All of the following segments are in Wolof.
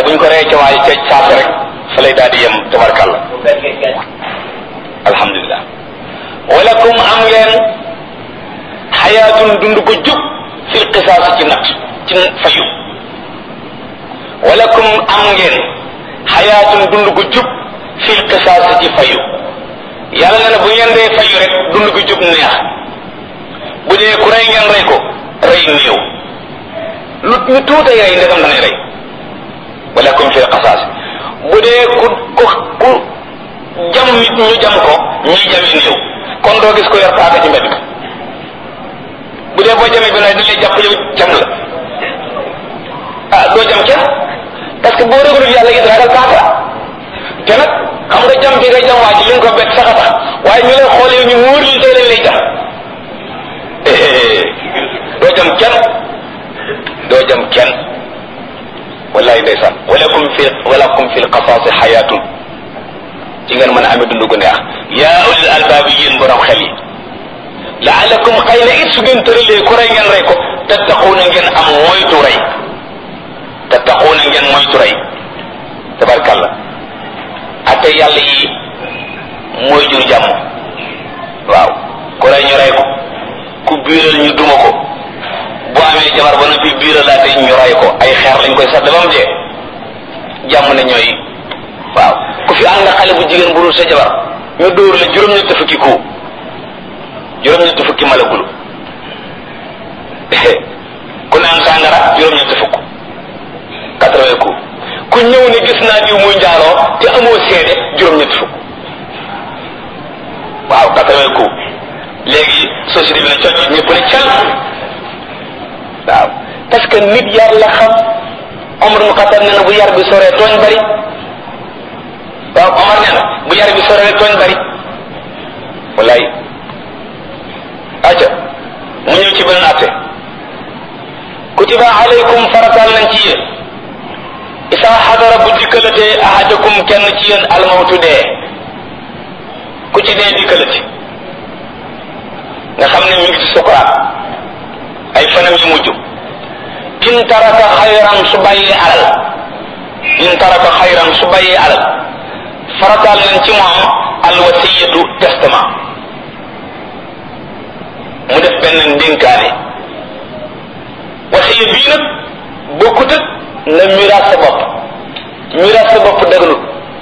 buñ ko rey ca waay ca saase rek fa lay daal di yem tabarkàlla alhamdulilah walakum am ngeen xayaatun dund ko jub fil qisaas ci nat ci fayu walakum am ngeen xayaatun dund ko jub fil qisaas ci fayu yàlla na ne bu ngeen dee fayu rek dund ko jub neex bu dee ku rey ngeen rey ko rey néew lu ñu tuutay rey ndegam da ngay rey walakum fil qisaas bu dee ku ku ku jam nit ñu jam ko ñuy jami néew kon doo gis ko yor paaka ci mbedd bu dee boo jamee bi nag dañ lay jàpp yow jam la ah doo jam kenn parce que boo réglul yàlla it ragal paaka te nag xam nga jam bi nga jam waa ji li nga ko bett sax a tax waaye ñu lay xoolee ñu wóor li tey lañ lay jam doo jam kenn doo jam kenn wallahi ndeysaan walakum fi walakum fi lqasaasi xayaatun ci ngeen mën a amee dund gu neex yaa ulil albaabi yéen borom xel yi laalakum xëy na it su ngeen tëralee ku rey ngeen rey ko tattaquuna ngeen am moytu rey tattaquuna ngeen moytu rey tabarkalla ate yàlla yi mooy jur jàmm waaw ku rey ñu rey ko ku biiral ñu duma ko bu amee jabar ba noppi biiralaate ñu rey ko ay xeer lañ koy sadd ba mu dee jàmm ne ñooy waaw ku fi ànd xale bu jigéen bu dul sa jabar ñu dóor la juróom-ñetti fukki ku juróom-ñetti fukki malagulu ku naan sàngara juróom-ñetti fukk quatre-vingts ku ku ñëw ne gis naa diw muy njaaloo te amoo seede juróom-ñetti fukk waaw quatre-vingts ku léegi société bi ne cocc ñëpp ne cal waaw parce que nit yar la xam Omar mu xatar ne na bu yar bi soree tooñ bari waaw Omar nee na bu yar bi soree tooñ bari wallaay aca mu ñëw ci beneen atte kutiba alaykum faratal nañ ci yéen isa xadara bu dikkalatee ahadakum kenn ci yéen almawtu dee ku ci dee dikkalati nga xam ne mi ngi ci sukuraat ay fanam yu mujj in taraka xayran su bàyyee alal in taraka xayran su bàyyee alal farataal nañ ci moom alwasiyatu testament mu def benn ndénkaane wasiya bii nag bokkut ak na miraas sa bopp miraas sa bopp dëgganut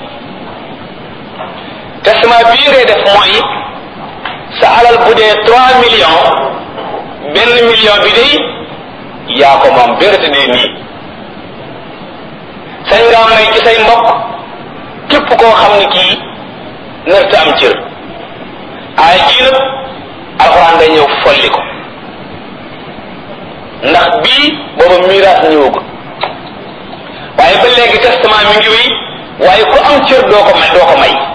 testament bii ngay def mooy sa alal bu dee trois millions benn million bi day yaa ko moom bérate dee nii sañ ngaa may ci say mbokk képp koo xam ne kii nërta am cër ay jii nag alxuraan day ñëw folli ko ndax bii booba miraas ñëwagul waaye ba léegi testament mi ngi wéy waaye ku am cër doo ko may doo ko may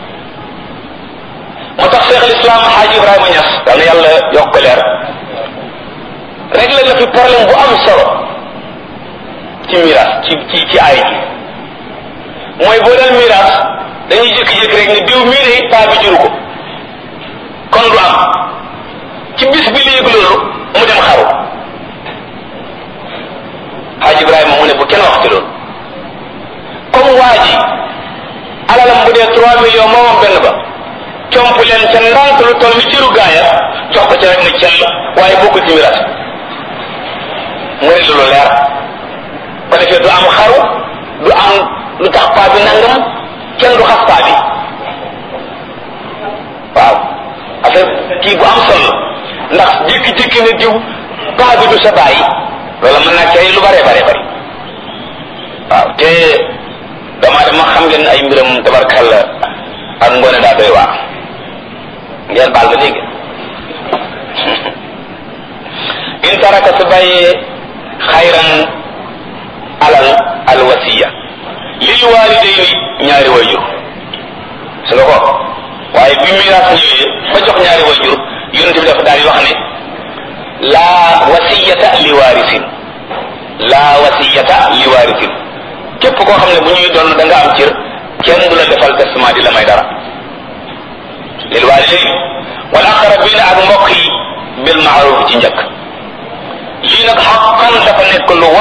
moo tax Cheikh al Islam Xaaji Ibrahima Ñas dal na yàlla yokk ko leer réglé na fi problème bu am solo ci miraas ci ci ci ay ji mooy boo dal miraas dañuy jékki-jékki rek ne diw mii de paa bi juru ko kon du am ci bis bi léegi loolu mu dem xaru Xaaji Ibrahima mu ne bu kenn wax ci loolu comme waa ji alalam bu dee trois millions moomam benn ba comp leen ca ndànk lu toll ni ciru gaaya jox ko ca rek ne cell waaye bokkul ci miraas mu ne lu leer ko defee du am xaru du am lu tax paa bi nangam kenn du xas paa bi waaw affaire kii bu am solo ndax jékki-jékki ne diw paa bi du sa bàyyi loolu mën naa cay lu bare bare bari waaw te damaa dama xam ngeen ay mbiram tabarkalla ak ngoone daa doy waar ngeen baal ba dégg in taraka su bàyyee xayran alal alwasiya lil walidayni ñaari wayjur su nga ko waaye bi miraas ñëwee ba jox ñaari wayjur yonent bi dafa daal di wax ne laa wasiyata li waarisin laa wasiyata li waarisin képp koo xam ne bu ñuy doon da nga am cër kenn du la defal testament di la may dara lil walidayni wal aqrabina ak mbokk yi bil maaruf ci njëkk lii nag xaqan dafa nekk lu